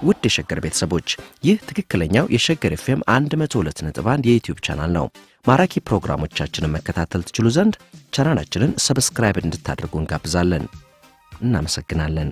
ውድ የሸገር ቤተሰቦች ይህ ትክክለኛው የሸገር ኤፍኤም 102.1 የዩትዩብ ቻናል ነው። ማራኪ ፕሮግራሞቻችንን መከታተል ትችሉ ዘንድ ቻናላችንን ሰብስክራይብ እንድታደርጉ እንጋብዛለን። እናመሰግናለን።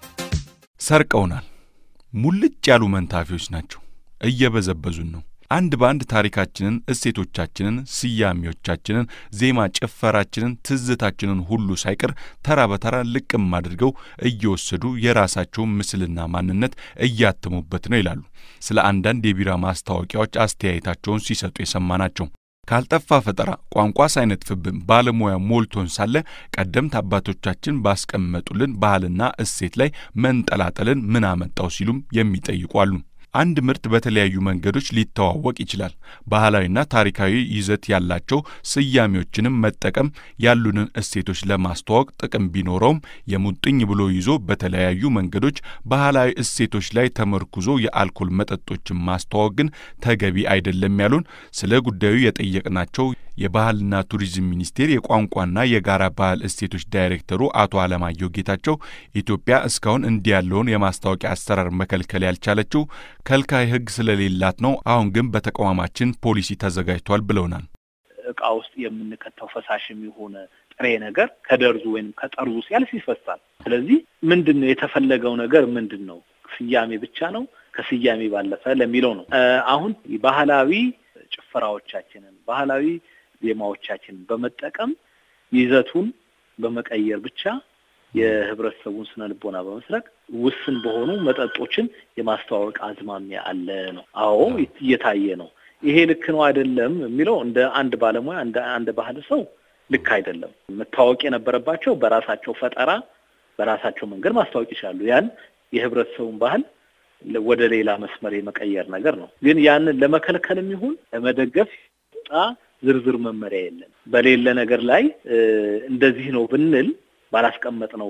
ሰርቀውናል። ሙልጭ ያሉ መንታፊዎች ናቸው። እየበዘበዙን ነው። አንድ በአንድ ታሪካችንን፣ እሴቶቻችንን፣ ስያሜዎቻችንን፣ ዜማ፣ ጭፈራችንን፣ ትዝታችንን ሁሉ ሳይቀር ተራ በተራ ልቅም አድርገው እየወሰዱ የራሳቸውን ምስልና ማንነት እያተሙበት ነው ይላሉ ስለ አንዳንድ የቢራ ማስታወቂያዎች አስተያየታቸውን ሲሰጡ የሰማናቸው። ካልጠፋ ፈጠራ ቋንቋ ሳይነጥፍብን ባለሙያ ሞልቶን ሳለ ቀደምት አባቶቻችን ባስቀመጡልን ባህልና እሴት ላይ መንጠላጠልን ምን አመጣው ሲሉም የሚጠይቁ አሉ። አንድ ምርት በተለያዩ መንገዶች ሊተዋወቅ ይችላል። ባህላዊና ታሪካዊ ይዘት ያላቸው ስያሜዎችንም መጠቀም ያሉንን እሴቶች ለማስተዋወቅ ጥቅም ቢኖረውም የሙጥኝ ብሎ ይዞ በተለያዩ መንገዶች ባህላዊ እሴቶች ላይ ተመርኩዞ የአልኮል መጠጦችን ማስተዋወቅ ግን ተገቢ አይደለም ያሉን ስለ ጉዳዩ የጠየቅናቸው የባህልና ቱሪዝም ሚኒስቴር የቋንቋና የጋራ ባህል እሴቶች ዳይሬክተሩ አቶ አለማየሁ ጌታቸው ኢትዮጵያ እስካሁን እንዲህ ያለውን የማስታወቂያ አሰራር መከልከል ያልቻለችው ከልካይ ሕግ ስለሌላት ነው። አሁን ግን በተቋማችን ፖሊሲ ተዘጋጅቷል ብለውናል። እቃ ውስጥ የምንከተው ፈሳሽም የሆነ ጥሬ ነገር ከደርዙ ወይም ከጠርዙ ሲያልፍ ይፈሳል። ስለዚህ ምንድን ነው የተፈለገው ነገር ምንድን ነው? ስያሜ ብቻ ነው? ከስያሜ ባለፈ ለሚለው ነው። አሁን ባህላዊ ጭፈራዎቻችንን ባህላዊ ዜማዎቻችንን በመጠቀም ይዘቱን በመቀየር ብቻ የህብረተሰቡን ስነ ልቦና በመስረቅ ውስን በሆኑ መጠጦችን የማስተዋወቅ አዝማሚያ አለ ነው። አዎ እየታየ ነው። ይሄ ልክ ነው አይደለም የሚለው እንደ አንድ ባለሙያ እንደ አንድ ባህል ሰው ልክ አይደለም። መታወቅ የነበረባቸው በራሳቸው ፈጠራ በራሳቸው መንገድ ማስታወቅ ይችላሉ። ያን የህብረተሰቡን ባህል ወደ ሌላ መስመር የመቀየር ነገር ነው። ግን ያንን ለመከልከልም ይሁን ለመደገፍ ዝርዝር መመሪያ የለም። በሌለ ነገር ላይ እንደዚህ ነው ብንል ባላስቀመጥነው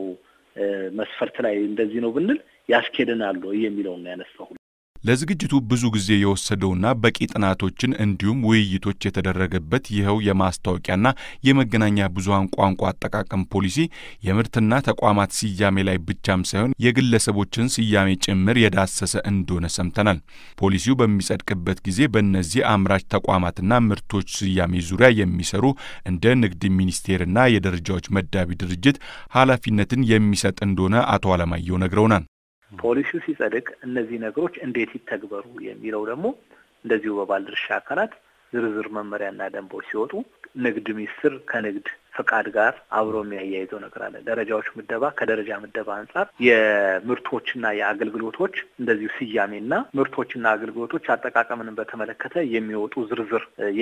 መስፈርት ላይ እንደዚህ ነው ብንል ያስኬደናል የሚለውን ነው ያነሳሁ። ለዝግጅቱ ብዙ ጊዜ የወሰደውና በቂ ጥናቶችን እንዲሁም ውይይቶች የተደረገበት ይኸው የማስታወቂያና የመገናኛ ብዙኃን ቋንቋ አጠቃቀም ፖሊሲ የምርትና ተቋማት ስያሜ ላይ ብቻም ሳይሆን የግለሰቦችን ስያሜ ጭምር የዳሰሰ እንደሆነ ሰምተናል። ፖሊሲው በሚጸድቅበት ጊዜ በእነዚህ አምራች ተቋማትና ምርቶች ስያሜ ዙሪያ የሚሰሩ እንደ ንግድ ሚኒስቴርና የደረጃዎች መዳቢ ድርጅት ኃላፊነትን የሚሰጥ እንደሆነ አቶ አለማየሁ ነግረውናል። ፖሊሲው ሲጸድቅ እነዚህ ነገሮች እንዴት ይተግበሩ የሚለው ደግሞ እንደዚሁ በባለድርሻ አካላት ዝርዝር መመሪያና ደንቦች ሲወጡ ንግድ ሚኒስቴር ከንግድ ፈቃድ ጋር አብሮ የሚያያይዘው ነገር አለ። ደረጃዎች ምደባ ከደረጃ ምደባ አንጻር የምርቶችና የአገልግሎቶች እንደዚሁ ስያሜና ምርቶችና አገልግሎቶች አጠቃቀምን በተመለከተ የሚወጡ ዝርዝር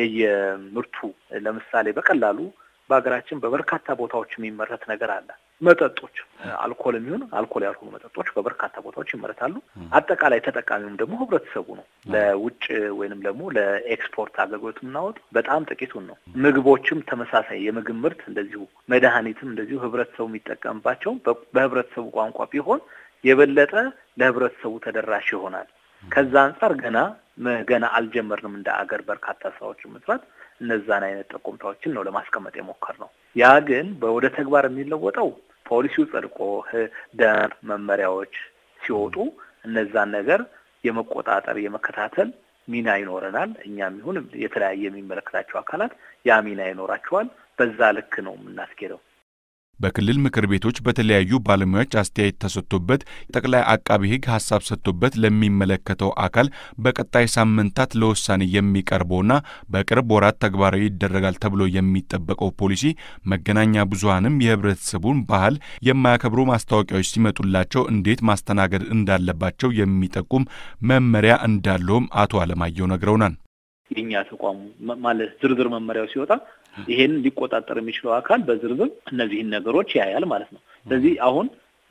የየምርቱ ለምሳሌ በቀላሉ በሀገራችን በበርካታ ቦታዎች የሚመረት ነገር አለ። መጠጦች አልኮል የሚሆን አልኮል ያልሆኑ መጠጦች በበርካታ ቦታዎች ይመረታሉ። አጠቃላይ ተጠቃሚውም ደግሞ ህብረተሰቡ ነው። ለውጭ ወይንም ደግሞ ለኤክስፖርት አገልግሎት የምናወጡ በጣም ጥቂቱን ነው። ምግቦችም ተመሳሳይ የምግብ ምርት እንደዚሁ፣ መድኃኒትም እንደዚሁ ህብረተሰቡ የሚጠቀምባቸው በህብረተሰቡ ቋንቋ ቢሆን የበለጠ ለህብረተሰቡ ተደራሽ ይሆናል። ከዛ አንጻር ገና ገና አልጀመርንም እንደ አገር በርካታ ስራዎችን መስራት እነዛን አይነት ጠቆምታዎችን ነው ለማስቀመጥ የሞከር ነው። ያ ግን ወደ ተግባር የሚለወጠው ፖሊሲው ጸድቆ ደንብ መመሪያዎች ሲወጡ እነዛን ነገር የመቆጣጠር የመከታተል ሚና ይኖረናል። እኛም ይሁን የተለያየ የሚመለከታቸው አካላት ያ ሚና ይኖራቸዋል። በዛ ልክ ነው የምናስኬደው። በክልል ምክር ቤቶች በተለያዩ ባለሙያዎች አስተያየት ተሰጥቶበት ጠቅላይ አቃቢ ሕግ ሀሳብ ሰጥቶበት ለሚመለከተው አካል በቀጣይ ሳምንታት ለውሳኔ የሚቀርበውና በቅርብ ወራት ተግባራዊ ይደረጋል ተብሎ የሚጠበቀው ፖሊሲ መገናኛ ብዙኃንም የህብረተሰቡን ባህል የማያከብሩ ማስታወቂያዎች ሲመጡላቸው እንዴት ማስተናገድ እንዳለባቸው የሚጠቁም መመሪያ እንዳለውም አቶ አለማየሁ ነግረውናል። የኛ ተቋሙ ማለት ዝርዝር መመሪያው ሲወጣ ይሄን ሊቆጣጠር የሚችለው አካል በዝርዝር እነዚህን ነገሮች ያያል ማለት ነው። ስለዚህ አሁን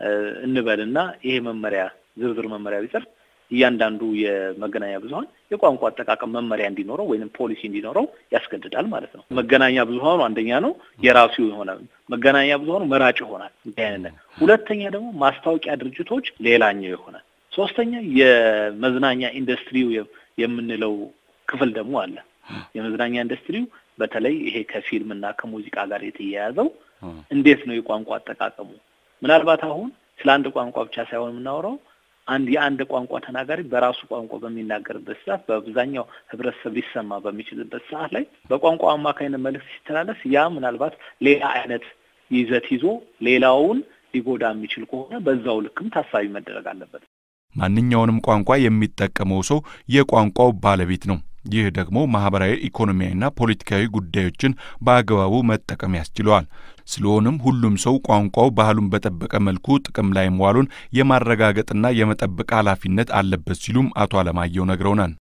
እንበልና ይሄ መመሪያ ዝርዝር መመሪያ ቢጸድቅ እያንዳንዱ የመገናኛ ብዙኃን የቋንቋ አጠቃቀም መመሪያ እንዲኖረው ወይም ፖሊሲ እንዲኖረው ያስገድዳል ማለት ነው። መገናኛ ብዙኃኑ አንደኛ ነው የራሱ የሆነ መገናኛ ብዙኃኑ መራጭ ይሆናል። አይነት ሁለተኛ ደግሞ ማስታወቂያ ድርጅቶች ሌላኛው ይሆናል። ሶስተኛ የመዝናኛ ኢንዱስትሪው የምንለው ክፍል ደግሞ አለ። የመዝናኛ ኢንዱስትሪው በተለይ ይሄ ከፊልም እና ከሙዚቃ ጋር የተያያዘው እንዴት ነው የቋንቋ አጠቃቀሙ? ምናልባት አሁን ስለ አንድ ቋንቋ ብቻ ሳይሆን የምናወራው አንድ የአንድ ቋንቋ ተናጋሪ በራሱ ቋንቋ በሚናገርበት ሰዓት በአብዛኛው ህብረተሰብ ሊሰማ በሚችልበት ሰዓት ላይ በቋንቋ አማካኝነት መልዕክት ሲተላለፍ ያ ምናልባት ሌላ አይነት ይዘት ይዞ ሌላውን ሊጎዳ የሚችል ከሆነ በዛው ልክም ታሳቢ መደረግ አለበት። ማንኛውንም ቋንቋ የሚጠቀመው ሰው የቋንቋው ባለቤት ነው። ይህ ደግሞ ማህበራዊ፣ ኢኮኖሚያዊና ፖለቲካዊ ጉዳዮችን በአግባቡ መጠቀም ያስችለዋል። ስለሆነም ሁሉም ሰው ቋንቋው ባህሉን በጠበቀ መልኩ ጥቅም ላይ መዋሉን የማረጋገጥና የመጠበቅ ኃላፊነት አለበት ሲሉም አቶ አለማየሁ ነግረውናል።